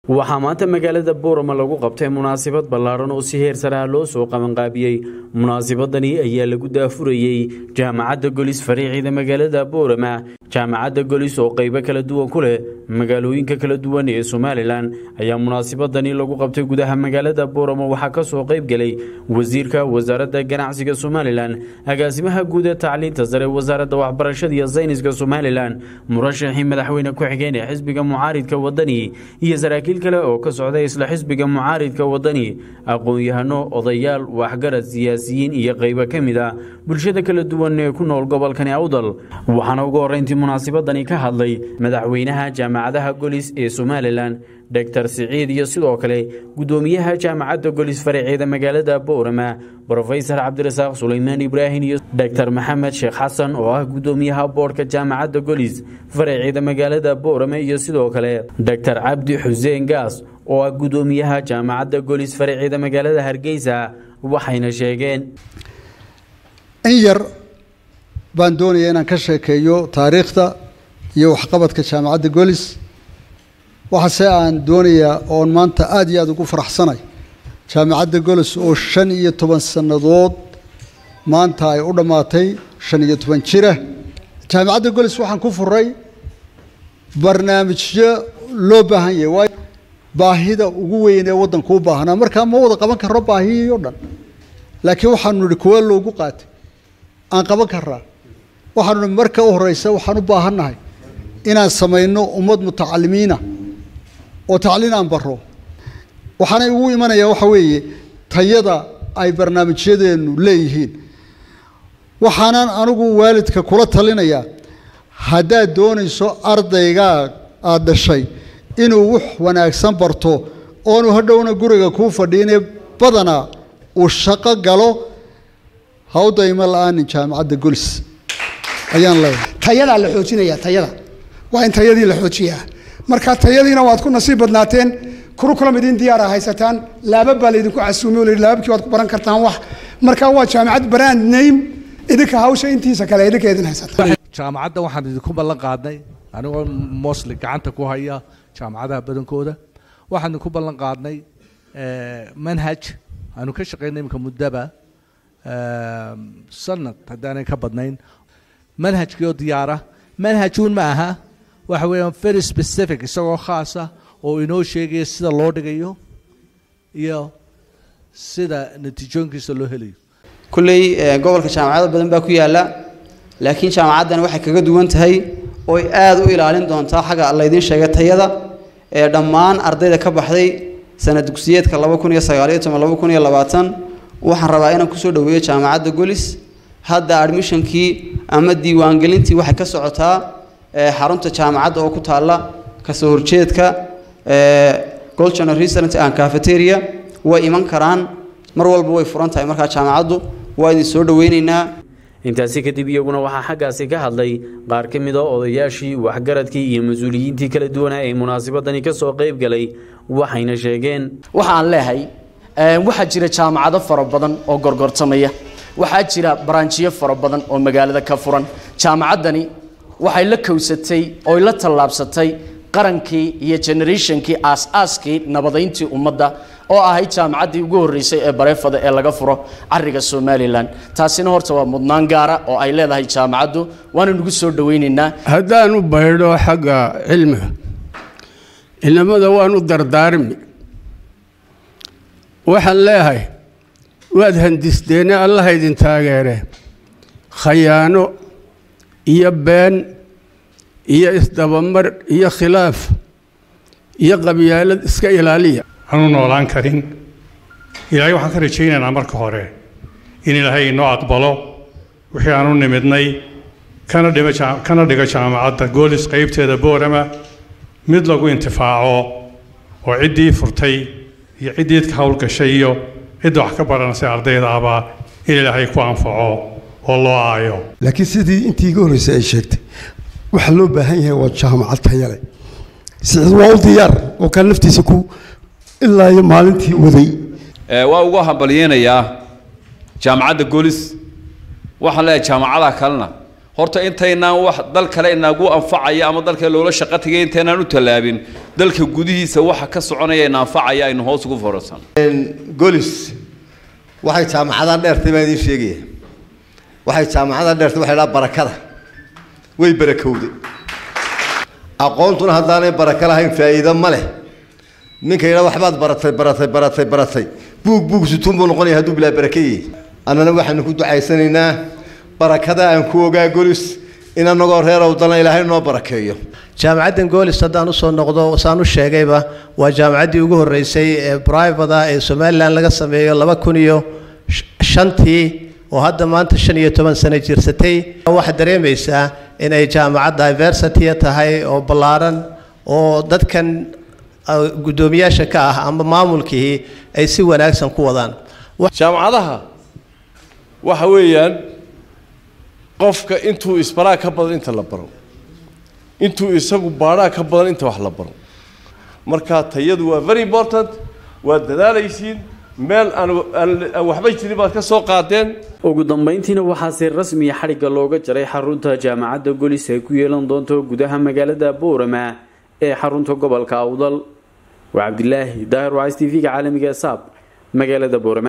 waxaa maanta magaalada boorama lagu qabtay munaasabad ballaadhan oo si heer saraha loo soo qabanqaabiyey munaasabadani ayaa lagu daafurayey jaamacadda golis fariiciida magaalada boorama jaamacadda golis oo qaybo kala duwan ku leh magaalooyinka kala duwan ee somalilan ayaa munaasabadani lagu qabtay gudaha magaalada boorama waxaa ka soo qayb gelay wasiirka wasaaradda ganacsiga somalilan agaasimaha guud ee tacliinta sare wasaaradda waxbarashada iyo sayniska somalilan murashaxii madaxweyne ku-xigeen ee xisbiga mucaaridka wadani iyo saraakiil kale oo ka socday isla xisbiga mucaaridka wadani aqoon-yahano odayaal waxgarad siyaasiyiin iyo qaybo ka mid a bulshada kala duwan ee ku nool gobolkani awdal waxaana ugu horreyntii munaasabadani ka hadlay madaxweynaha jaamacadaha golis ee somalilan doctor siciid iyo sidoo kale guddoomiyaha jaamacadda golis faraceeda magaalada boorama brofesor cabdirasaaq sulaymaan ibraahim iyo doctor maxamed sheekh xasan oo ah guddoomiyaha boodhka jaamacadda golis faraceeda magaalada boorama iyo sidoo kale doctor cabdi xuseen gaas oo ah guddoomiyaha jaamacadda golis faraceeda magaalada hargeysa waxayna sheegeen in yar baan doonaya inaan ka sheekeeyo taariikhda iyo waxqabadka jaamacadda golis waxaase aan doonayaa oon maanta aada iyo aada ugu faraxsanay jaamacadda golis oo shan iyo toban sannadood maanta ay u dhammaatay shan iyo toban jira jaamacadda golis waxaan ku furay barnaamijyo loo baahan yahay waayo baahida ugu weyn ee waddanku u baahnaa markaa ma wada qaban karno baahiyii o dhan laakiin waxaanu nidhi kuwa loogu qaatay aan qaban karnaa waxaanu nihi marka u horeysa waxaan u baahannahay inaan samayno ummad mutacalimiina oo tacliin aan baro waxaanay ugu imanayaa waxa weeye tayada ay barnaamijyadeennu leeyihiin waxaanaan anigu waalidka kula talinayaa haddaad doonayso ardaygaa aada dhashay inuu wax wanaagsan barto oonu hadhowna guriga kuu fadhiinee badanaa uu shaqo galo hawdayma la-aanin jaamacadda golis ayaan leeyahay tayadaa la xoojinaya tayada waa in tayadii la xoojiyaa marka tayadiina waad ku nasiib badnaateen kurukulam idin diyaara haysataan laabab baa laydinku casuumay oo laababkii waad ku baran kartaan wax marka waa jaamacad brand name idinka hawsha intiisa kale idinka idin haysataan jaamacadda waxaan idinku ballan qaadnay anigoo mosli gacanta ku haya jaamacadaha badankooda waxaan idinku ballan qaadnay manhaj aanu ka shaqaynay imika muddaba sanad haddaanay ka badnayn manhajkii oo diyaara manhajuun ma aha waxa weeyaan very specific isagoo khaasa oo inoo sheegaya sida loo dhigayo iyo sida natiijooyinkiisa loo helayo kulley gobolka jaamacado badan baa ku yaalla laakiin jaamacaddan waxay kaga duwan tahay ooy aada u ilaalin doontaa xagga laydiin sheegay tayada ee dhammaan ardayda ka baxday sanad dugsiyeedka laba kun iyo sagaaliyo toban laba kun iyo labaatan waxaan rabaa inaan kusoo dhaweeyo jaamacadda golis hadda admishonkii ama diiwaangelintii waxay ka socotaa xarunta jaamacadda oo ku taalla kasoo horjeedka golchana restaurant and cafeteria way iman karaan mar walba way furan tahay markaa jaamacaddu waa idin soo dhaweyneynaa intaasi kadib iyaguna waxaa xaggaasi ka hadlay qaar ka mid a odayaashii waxgaradkii iyo mas-uuliyiintii kala duwanaa ee munaasabadani ka soo qayb galay waxayna sheegeen waxaan leehay waxaa jira jaamacado fara badan oo gorgortamaya waxaa jira baranjiyo fara badan oo magaalada ka furan jaamacaddani waxay la kowsatay oy la tallaabsatay qarankii iyo generationkii aas-aaskii nabadayntii ummadda oo ahayd jaamacaddii ugu horreysay ee bareefada ee laga furo cariga somalilan taasina horta waa mudnaan gaara oo ay leedahay jaamacaddu waana nagu soo dhawaynaynaa haddaan u baydho xagga cilmiga inamada waan u dardaarmi waxaan leeyahay waad handisteene allaha idin taageere khayaano iyo been iyo isdabamar iyo khilaaf iyo qabyaalad iska ilaaliya aanu noolaan karin ilaahay waxaan ka rajaynaynaa marka hore in ilaahay inoo aqbalo wixii aanu nimidnay kana dhima kana dhigo jaamacadda goolis qaybteeda boorama mid lagu intifaaco oo ciddii furtay iyo ciddii ka howlgashay iyo cidda wax ka baranaysa ardayda abaa in ilaahay ku anfaco oo loo aayo laakiin sidii intii iga horreysay ay sheegtay waxaa loo baahan yahay waa jaamacad tayale sicid waa u diyaar oo kale naftiisa ku ilaa iyo maalintii waday waa ugu hambalyeynayaa jaamacadda golis waxaan leeyahay jaamacadaha kalena horta intaynaan wax dal kale inagu anfacaya ama dalka loola shaqo tagay intaynaan u tallaabin dalka gudihiisa waxa ka soconaya ina anfacaya aynu hoos ugu forarsan golis waxay jaamacadaha dheertay baan idiin sheegaya waxay jaamacadaha dheertay waxay dhaha barakada way barakowday aqoontuna haddaanay baraka lahayn faa'iido ma leh ninka yidhaa waxbaad baratay baratay baratay baratay buug buug sutuun buu noqonaya hadduu bilaa baraka yihi annana waxaanu ku ducaysanaynaa barakada aan ku ogaa golis in annagoo reer owdana ilaahay noo barakeeyo jaamacaddan goolis haddaan usoo noqdo saan u sheegayba waa jaamacaddii ugu horreysay ee brivada ee somalilan laga sameeyo laba kun iyo shantii oo hadda maanta shan iyo toban sano jirsatay waxaad dareemaysaa inay jaamacad diversity tahay oo ballaaran oo dadkan guddoomiyaasha ka ah ama maamulkii ay si wanaagsan ku wadaan jaamacadaha waxa weeyaan qofka intuu isbaraa ka badan inta la baro intuu isagu baadhaa ka badan inta wax la baro marka tayadu waa very important waad dadaalaysiin meel aan aan waxba jirin baad ka soo qaadeen ugu dambeyntiina waxaa si rasmiya xadhigga looga jaray xarunta jaamacadda golis ay ku yeelan doonto gudaha magaalada boorama ee xarunta gobolka awdal waa cabdilaahi daahir wacs t v-ga caalamiga saab magaalada boorama